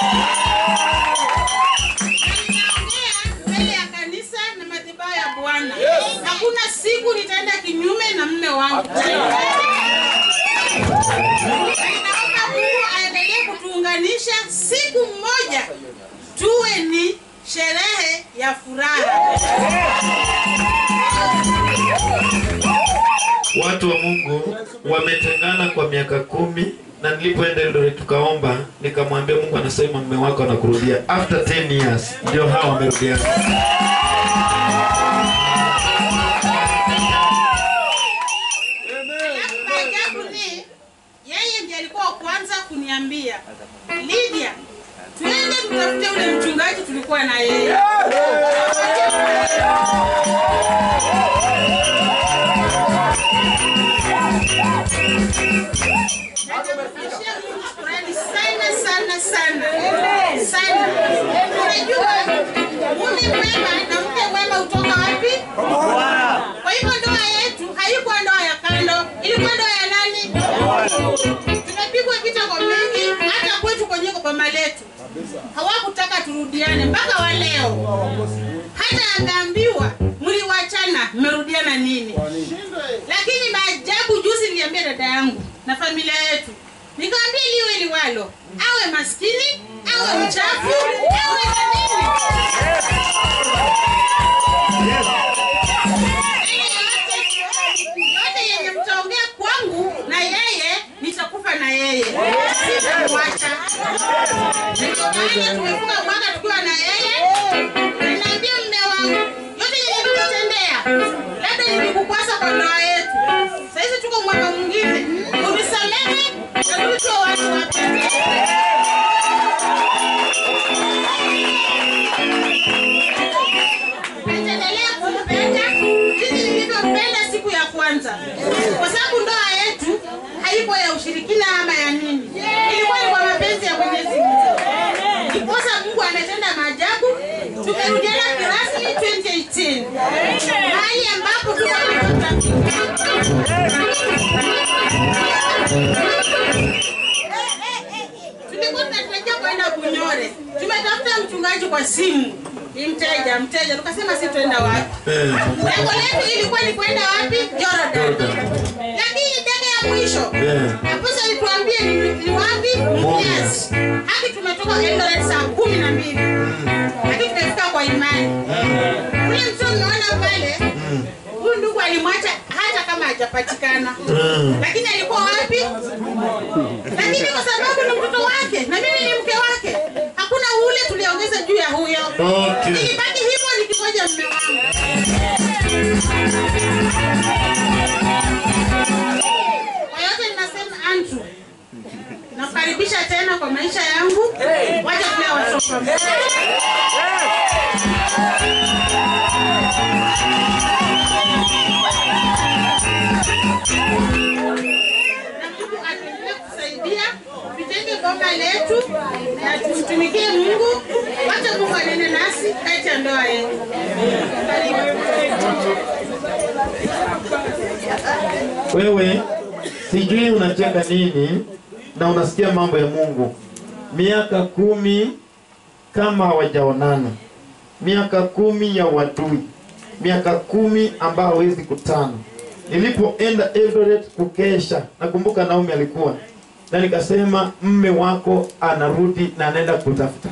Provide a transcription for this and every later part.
Ninaongea mbele ya kanisa na madhabahu ya Bwana. Hakuna siku nitaenda kinyume na mume wangu. Ninaomba Mungu aendelee kutuunganisha siku moja tuwe ni sherehe ya furaha. Watu wa Mungu wametengana kwa miaka kumi na nilipoenda Eldoret tukaomba, nikamwambia Mungu anasema mume wako anakurudia after 10 years, ndio hawa wamerudiana. Alafu maajabu ni yeye ndiye alikuwa wa kwanza kuniambia Lydia, twende tutafute ule mchungaji tulikuwa na yeye. Natamrudishia Mungu shukrani sana sana sana sana. Unajua mume mwema na mke mwema hutoka wapi? Kwa hivyo ndoa yetu haikuwa ndoa ya kando, ilikuwa ndoa ya nani? Tumepigwa vita kwa mengi, hata kwetu kwenye boma letu hawakutaka turudiane mpaka wa leo. Hata akaambiwa mliwachana, mmerudiana nini? Lakini maajabu, juzi niliambia dada yangu na familia yetu, nikamwambia liwe liwalo, awe maskini, awe mchafu, awe na nini yote yenye mtaongea kwangu na yeye nitakufa na yeye sitamwacha ndio maana tumefunga mwaka tukiwa na yeye ninaambia mme wangu yote yenye nikutendea labda nilikukwaza kwa ndoa yetu sahizi tuko mwaka mwingine unisamehe na tuitwe watu wapya nitaendelea kumpenda jinsi nilivyompenda siku ya kwanza, kwa sababu ndoa yetu haikuwa ya ushirikina ama ya nini, ilikuwa ni kwa mapenzi ya Mwenyezi Mungu. Ndiposa Mungu ametenda maajabu, tumerudiana kirasmi 2018 mahali ambapo tuko tulikuwa tunatarajia kwenda Bunyore, tumetafuta mchungaji kwa simu, ni mteja mteja, tukasema si twenda wapi Eh, lengo letu ilikuwa ni kwenda wapi Jordan, lakini ndege ya mwisho Yeah. aposa alituambia ni, ni wapi Mumias. Hadi tumetoka Eldoret saa kumi na mbili lakini tumefika kwa imani. Ule mtu mnaona pale, huyu ndugu alimwacha hata kama hajapatikana, lakini alikuwa wapi? Lakini kwa sababu ni mtoto wake na mimi ni mke wake, hakuna ule tuliongeza juu ya huyo. Okay. Nilibaki hivyo nikingoja mume wangu. Kwa yote ninasema Andrew, nakukaribisha tena kwa maisha yangu. Wacha pia watoto. Na Mungu atuendelee kusaidia tujenge boma letu na tumtumikie Mungu. Wacha Mungu anene nasi kati ya ndoa yetu. wewe sijui unacheka nini na unasikia mambo ya Mungu. Miaka kumi kama hawajaonana, miaka kumi ya wadui, miaka kumi ambao hawezi kutana. Nilipoenda Eldoret kukesha, nakumbuka Naomi alikuwa na nikasema, mme wako anarudi na anaenda kutafuta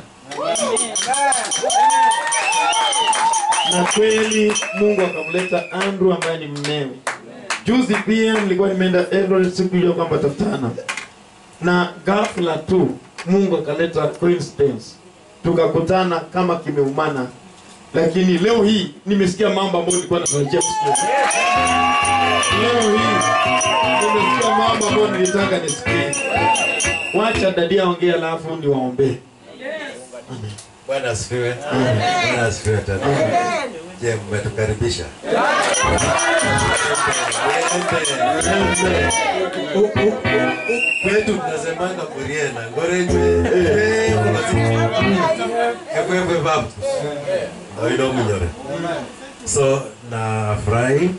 na kweli Mungu akamleta Andrew ambaye ni mmewe. Juzi pia nilikuwa nimeenda Eldoret siku hiyo kwamba tafutana, na ghafla tu Mungu akaleta coincidence, tukakutana kama kimeumana, lakini leo hii nimesikia mambo ambayo nilikuwa natarajia kusikia. Leo hii nimesikia mambo ambayo nilitaka nisikie. Wacha dadia ongea, alafu niwaombee. Bwana asifiwe. Bwana asifiwe tena. Je, mmetukaribisha? Kwetu tunasemanga Muriena, Ngorenjwe. Ekwekwe babu. Oido Munyore. So nafurahi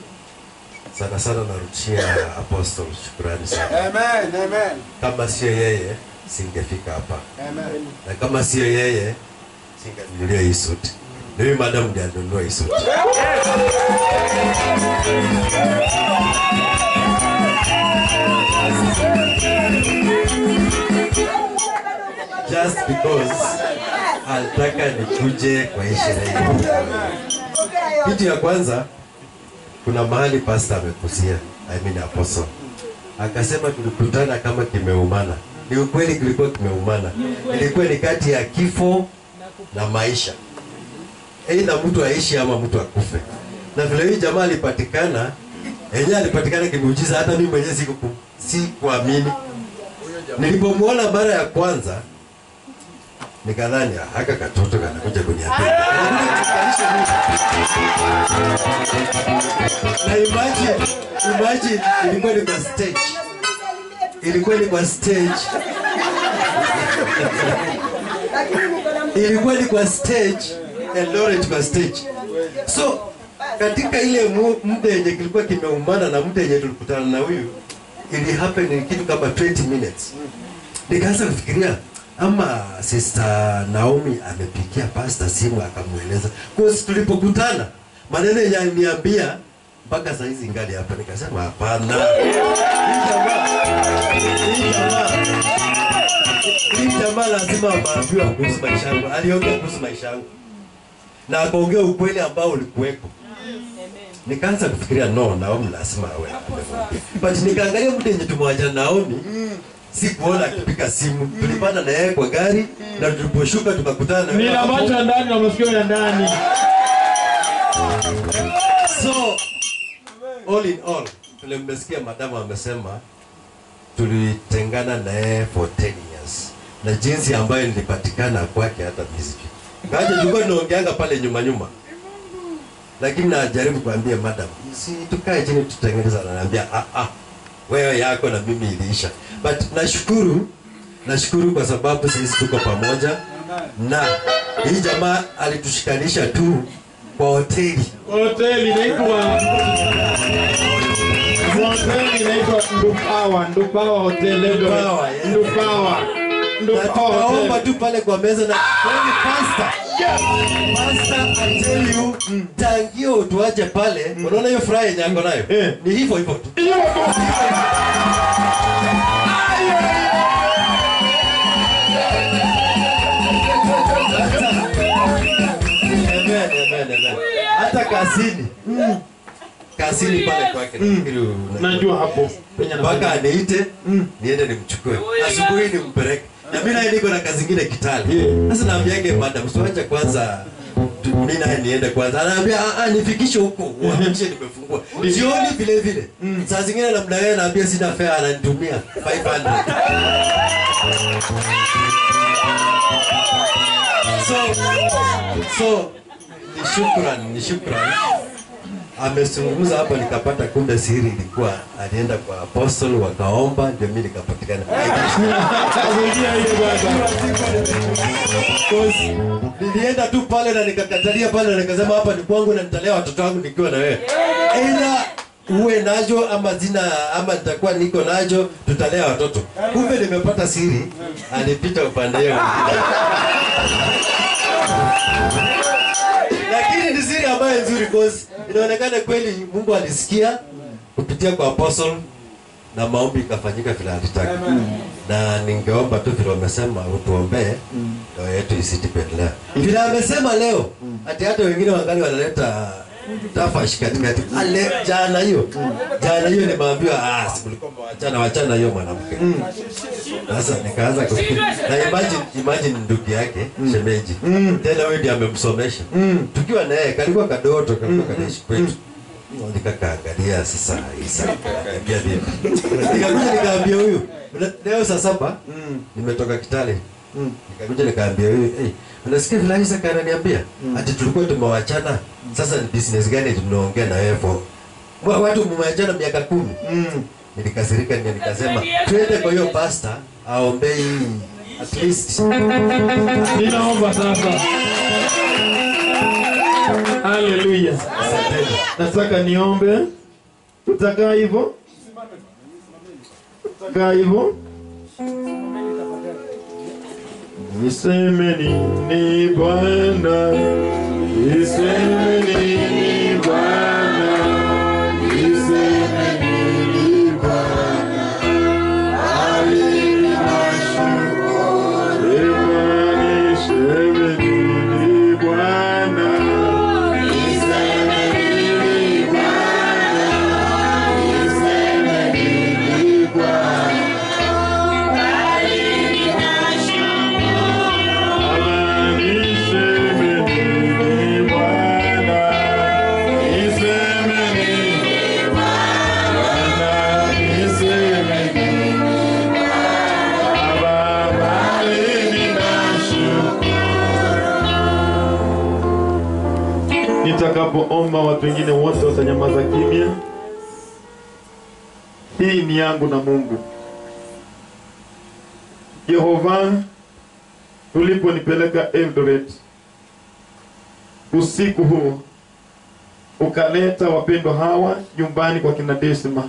sana sana narudishia Apostle shukrani sana. Amen, amen. Kama sio yeye singefika hapa na kama sio yeye singenunulia hii suti. Ndio huyu madam ndiye alinunua hii suti. Just because alitaka nikuje kwa hii sherehe. Kitu ya kwanza, kuna mahali pastor amekuzia, I mean apostle, akasema tulikutana kama kimeumana. Ni ukweli kilikuwa kimeumana, ilikuwa ni kati ya kifo na maisha, aidha mtu aishi ama mtu akufe. Na vile hii jamaa alipatikana, yenyewe alipatikana kimuujiza, hata mimi mwenyewe siku sikuamini. Nilipomwona mara ya kwanza nikadhani "Ah, haka katoto kanakuja kuniambia na imagine, imagine ilikuwa ni kwa stage, ilikuwa ni kwa stage, ilikuwa ni kwa stage, Eldoret kwa stage. So katika ile mu- muda yenye kilikuwa kimeumana na muda yenye tulikutana na huyu, ili happen in kitu kama 20 minutes. Nikaanza kufikiria ama sister Naomi amepigia pastor simu akamweleza. Cause tulipokutana maneno yenye aliniambia mpaka saa hizi ngali hapa, nikasema hapana, hii jamaa hii jamaa hii jamaa lazima ameambiwa kuhusu maisha yangu. Aliongea kuhusu maisha yangu na akaongea ukweli ambao ulikuweko. Nikaanza kufikiria no, Naomi lazima awe amemwambia. but nikaangalia mtu yenye tumewachana Naomi sikuona akipiga simu. Tulipanda na yeye kwa gari na tuliposhuka tukakutana na Nina macho ya ndani na masikio ya ndani. So all in all, vile mmesikia madamu amesema tulitengana na yeye for 10 years, na jinsi ambayo nilipatikana kwake hata miziki kaja tulikuwa tunaongeanga pale nyuma nyuma, lakini najaribu kuambia madam, si tukae chini tutengeneza. Ananiambia ah, ah, wewe yako na mimi iliisha, but nashukuru nashukuru kwa sababu sisi tuko pamoja, na hii jamaa alitushikanisha tu kwa hoteli Hoteli inaitwa hoteli inaitwa Ndupawa, Ndupawa Hotel Eldoret. Ndupawa, yeah. Ndupawa. na Ndupawa tukaomba Hotel. tu pale kwa meza na kweli pastor pastor I tell you tangio tuache pale unaona hiyo furaha yenye ako nayo Eh. ni hivyo hivyo tu Hiyo tu. Amen, amen, amen. hata kazini kazini pale kwake nafikiri una- Najua hapo penye mpaka anafanya. aniite niende nimchukue asubuhi nimpeleke na mimi naye niko na kazi ingine Kitale Yeah. sasa naambiage madam siwache kwanza tu- mimi naye niende kwanza anaambia "Ah, ah, nifikishe huko uhakikishe nimefungua jioni vile vile saa zingine namna gani naambia sina fare ananitumia 500 so so ni shukran ni shukran amezungumza hapa nikapata kumbe siri ilikuwa alienda kwa apostle wakaomba ndio mimi nikapatikana Kazingia hiyo baba. Because nilienda tu pale na nikakatalia pale na nikasema hapa ni kwangu na nitalea watoto wangu nikiwa na wewe ila uwe najo ama zina ama nitakuwa niko najo tutalea watoto kumbe nimepata siri alipita upande hiyo mwingine. lakini ni siri ambayo nzuri cause inaonekana kweli Mungu alisikia kupitia kwa apostle na maombi ikafanyika vile alitaka na ningeomba tu vile wamesema utuombee ndoa yetu isiti kuendelea vile amesema leo ati hata wengine wangali wanaleta tafash katikati ale jana hiyo jana hiyo nimeambiwa ah si mlikuwa wachana wachana hiyo mwanamke sasa nikaanza kufikiri na imagine imagine ndugu yake shemeji tena wewe ndiye amemsomesha tukiwa naye kalikuwa kadoto kalikuwa kanaishi kwetu nikakaangalia sasa Isa nikamwambia vipi nikakuja nikaambia huyu "Una- leo saa saba nimetoka Kitale nikakuja nikaambia huyu hey, unasikia vile Isa kananiambia ati tulikuwa tumewachana sasa ni business gani tunaongea na wewe for Wa- watu mmewachana miaka kumi nilikasirika ndio nikasema twende kwa hiyo pasta aombee hii at least Ninaomba sasa. Haleluya. asanteni Nataka niombe. Utakaa hivyo? Utakaa hivyo? niseme nini Bwana, niseme nini Bwana, niseme nini Bwana, bali ninashukuru. Sema niseme nini Bwana, niseme nini Bwana, niseme nini Bwana. Nitakapoomba watu wengine wote watanyamaza kimya. Hii ni yangu na Mungu. Yehova, uliponipeleka Eldoret usiku huu, ukaleta wapendwa hawa nyumbani kwa kina Desma.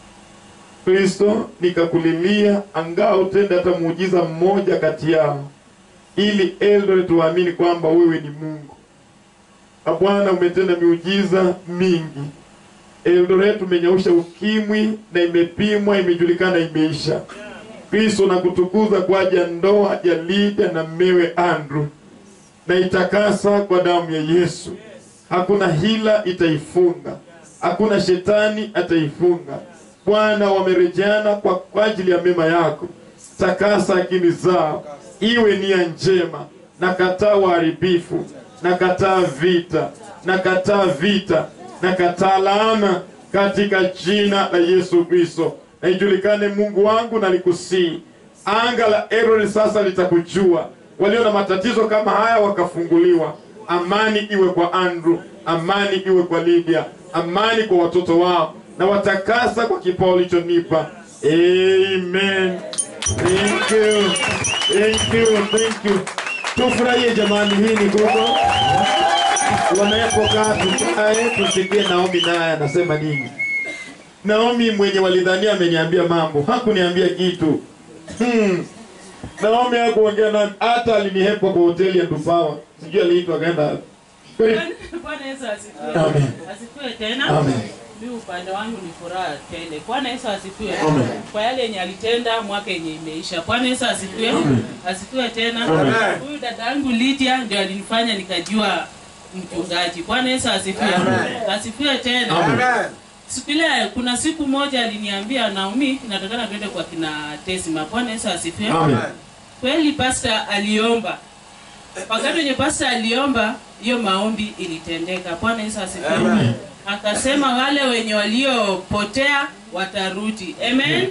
Kristo, nikakulilia angaa utende hata muujiza mmoja kati yao, ili Eldoret waamini kwamba wewe ni Mungu. Na Bwana, umetenda miujiza mingi. Eldoret umenyausha ukimwi na imepimwa, imejulikana, imeisha. Kristo nakutukuza kwa ajili ya ndoa ya Lydia na mmewe Andrew, na itakasa kwa damu ya Yesu. Hakuna hila itaifunga, hakuna shetani ataifunga. Bwana, wamerejeana kwa, kwa ajili ya mema yako. Takasa akili zao, iwe nia njema. Nakataa uharibifu, nakataa vita, nakataa vita, nakataa laana katika jina la Yesu Kristo na ijulikane Mungu wangu na likusii. Anga la Erori sasa litakujua. Walio na matatizo kama haya wakafunguliwa. Amani iwe kwa Andrew, amani iwe kwa Lydia, amani kwa watoto wao, na watakasa kwa kipawa ulichonipa. Amen. Thank you. Thank you. Thank you. Tufurahie jamani, hii ni gogo. Wanapokaa tukae tusikie Naomi naye anasema nini. Naomi mwenye walidhania ameniambia mambo, hakuniambia kitu. Hmm. Naomi hakuongea nami, hata alinihepa kwa hoteli ya Ndupawa. Sijui aliitwa akaenda wapi. Kweli? Bwana Yesu asifiwe. Amen. Asifiwe tena. Amen. Mimi upande wangu ni furaha tele. Bwana Yesu asifiwe. Amen. Kwa yale yenye alitenda mwaka yenye imeisha. Bwana Yesu asifiwe. Asifiwe tena. Amen. Huyu dada yangu Lydia ndio alinifanya nikajua mchungaji. Bwana Yesu asifiwe. Asifiwe tena. Amen. Siku ile kuna siku moja aliniambia Naomi, natakana twende kwa kina Tesima. Bwana Yesu asifiwe. Amen. Kweli pasta aliomba. Wakati wenye pasta aliomba, hiyo maombi ilitendeka. Bwana Yesu asifiwe. Amen. Akasema wale wenye waliopotea watarudi. Amen.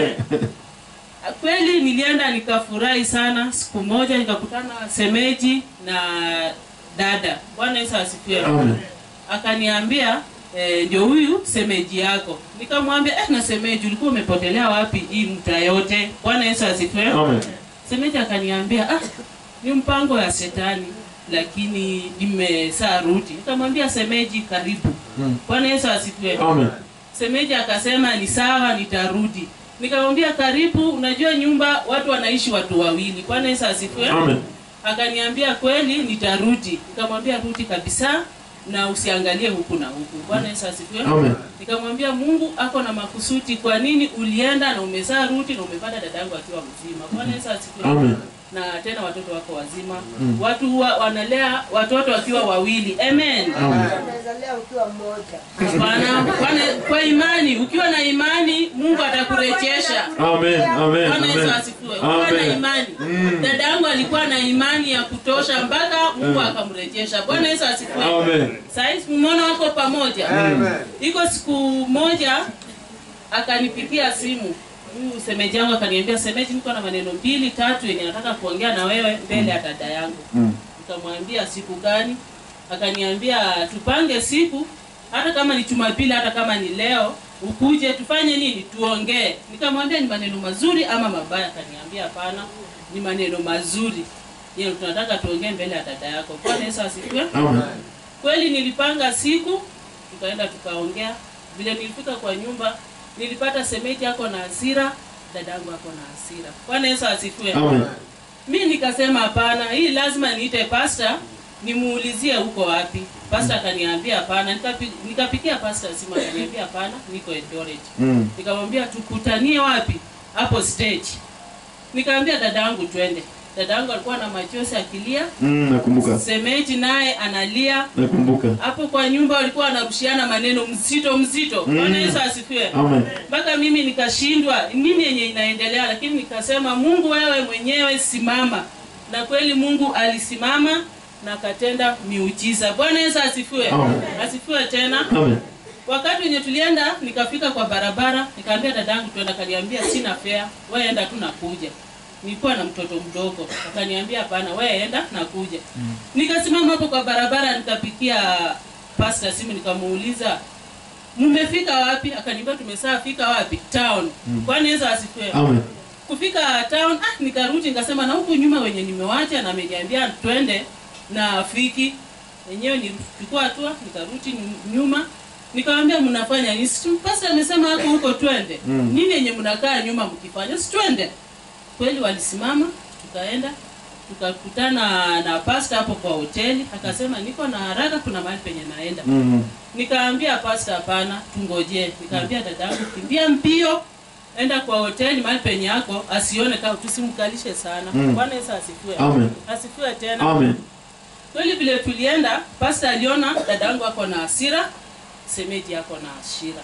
Kweli nilienda nikafurahi sana. Siku moja nikakutana semeji na dada. Bwana Yesu asifiwe. Amen. Akaniambia eh, ndio huyu semeji yako. Nikamwambia eh, na semeji ulikuwa umepotelea wapi hii mta yote? Bwana Yesu asifiwe. Amen. Semeji akaniambia ah, ni mpango ya shetani lakini nimesaa rudi. Nikamwambia semeji, karibu. Mm. Bwana Yesu asifiwe. Amen. Semeji akasema ni sawa, nitarudi. Nikamwambia karibu, unajua nyumba watu wanaishi watu wawili. Bwana Yesu asifiwe. Amen. Akaniambia kweli, nitarudi. Nikamwambia rudi kabisa na usiangalie huku na huku. Bwana Yesu asifiwe. Amen. Nikamwambia Mungu ako na makusudi. Kwa nini ulienda na umezaa rudi na umepata dadangu akiwa mzima? Bwana Yesu asifiwe. Amen. Na tena watoto wako wazima. Watu huwa wanalea watoto wakiwa wawili. Amen. Unaweza ukiwa mmoja. Hapana, kwa- kwa imani, ukiwa na imani Mungu atakurejesha. Amen. Amen. Bwana Yesu Amen. asifiwe. Ukiwa na Amen. imani. Dada yangu alikuwa na imani ya kutosha mpaka Mungu akamrejesha. Bwana Yesu asifiwe. Amen. Saizi mumeona wako pamoja. Iko siku moja akanipigia simu huyu semeji yangu akaniambia, semeji, niko na maneno mbili tatu yenye nataka kuongea na wewe mbele ya dada yangu. Nikamwambia siku gani? Akaniambia tupange siku, hata kama ni Jumapili, hata kama ni leo, ukuje tufanye nini, tuongee. Nikamwambia ni maneno mazuri ama mabaya? Akaniambia hapana, ni maneno mazuri, yeye tunataka tuongee mbele ya dada yako. Bwana Yesu asifiwe. Amen. Kweli nilipanga siku, tukaenda tukaongea. Vile nilifika kwa nyumba, nilipata semeji ako na hasira, dadangu ako na hasira. Bwana Yesu asifiwe. Amen. mi nikasema hapana hii lazima niite pasta nimuulizie huko wapi pasta akaniambia hapana Nikapi- nikapikia pasta simu akaniambia hapana niko Eldoret Mm. nikamwambia tukutanie wapi hapo stage nikaambia dadangu twende dadangu alikuwa na machozi akilia Mm, nakumbuka. semeji naye analia Nakumbuka. hapo kwa nyumba walikuwa wanarushiana maneno mzito mzito Mm. bwana yesu asifiwe Amen. mpaka mimi nikashindwa nini yenye inaendelea lakini nikasema mungu wewe mwenyewe simama na kweli mungu alisimama na akatenda miujiza bwana yesu asifiwe Amen. asifiwe tena Amen. wakati wenye tulienda nikafika kwa barabara nikaambia dadangu tuenda akaniambia sina fea we enda tu nakuja nilikuwa na mtoto mdogo akaniambia hapana we enda nakuja nikasimama hapo kwa barabara nikapikia pasta simu nikamuuliza mmefika wapi akaniambia tumesafika wapi town kwani yesu asifiwe Amen. kufika town ah, nikarudi nikasema na huku nyuma wenye nimewacha na ameniambia twende na fiki wenyewe nilichukua hatua nikarudi nyu- nyuma nikamwambia mnafanya nini Si pasta amesema hapo huko twende Mm. nini yenye mnakaa nyuma mkifanya si twende kweli walisimama tukaenda tukakutana na pasta hapo kwa hoteli akasema niko na haraka kuna mahali penye naenda Mm. nikaambia pasta hapana tungojee nikaambia dadangu kimbia mbio enda kwa hoteli mahali penye yako asione kama tusimkalishe sana Mm. bwana yesu asifiwe Amen. asifiwe tena Amen. kweli vile tulienda pasta aliona dadangu ako na hasira semeji ako na hasira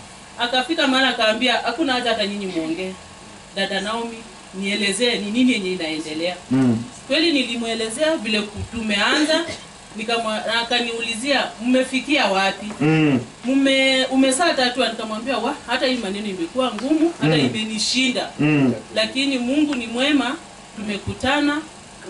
akafika mahali akaambia hakuna haja hata nyinyi muongee dada naomi nielezee ni nini yenye inaendelea Mm. kweli nilimwelezea vile ku- tumeanza nikamwa- na akaniulizia mmefikia wapi Mm. mume umesaa tatua nikamwambia wa hata hii maneno imekuwa ngumu hata Mm. imenishinda Mm. lakini mungu ni mwema tumekutana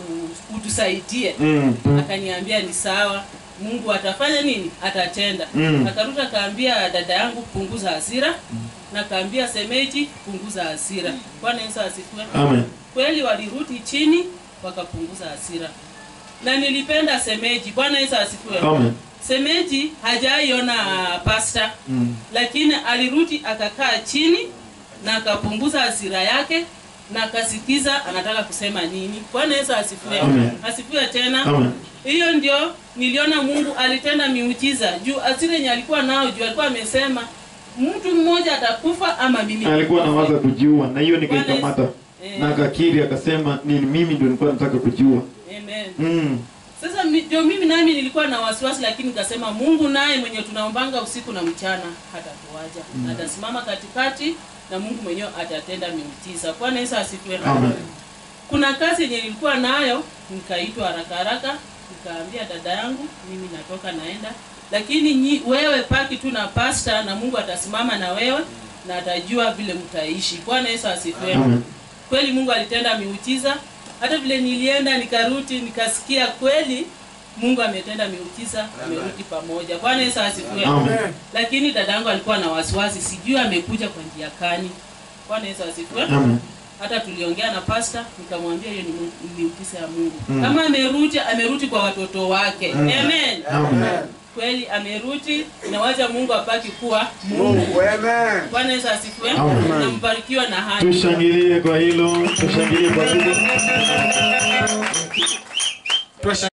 u- utusaidie Mm. akaniambia ni sawa mungu atafanya nini atatenda Mm. akarudi akaambia dada yangu punguza hasira na akaambia semeji punguza hasira bwana yesu asifiwe Amen. kweli walirudi chini wakapunguza hasira na nilipenda semeji bwana yesu asifiwe Amen. semeji hajaiona pasta Mm. lakini alirudi akakaa chini na akapunguza hasira yake na akasikiza anataka kusema nini bwana yesu asifiwe Amen. asifiwe tena Amen. hiyo ndio niliona mungu alitenda miujiza juu asira yenye alikuwa nao juu alikuwa amesema mtu mmoja atakufa ama mimi alikuwa nitakufa." anawaza kujiua na hiyo nikaikamata Eh. na akakiri akasema ni mimi ndio nilikuwa nataka kujiua Amen. mm. Sasa mi- ndio mimi nami nilikuwa na wasiwasi, lakini nikasema Mungu naye mwenye tunaombanga usiku na mchana hatatuacha mm. atasimama katikati na Mungu mwenyewe atatenda miujiza. Bwana Yesu asifiwe. Amen. Kuna kazi yenye nilikuwa nayo, nikaitwa haraka haraka, nikaambia dada yangu, mimi natoka naenda, lakini nyi, wewe paki tu na pasta na Mungu atasimama na wewe na atajua vile mtaishi. Bwana Yesu asifiwe Amen. kweli mungu alitenda miujiza hata vile nilienda nikarudi nikasikia kweli mungu ametenda miujiza amerudi pamoja bwana yesu asifiwe Amen. lakini dadangu alikuwa na wasiwasi sijui amekuja kwa njia kani bwana yesu asifiwe Amen. hata tuliongea na pasta nikamwambia hiyo ni mu- ni miujiza ya mungu Mm. kama amerudi amerudi kwa watoto wake Mm. amen Amen. kweli amerudi na wacha mungu apaki kuwa mungu Mungu, amen. bwana yesu asifiwe Amen. na mbarikiwa na hali tushangilie kwa hilo tushangilie kwa hilo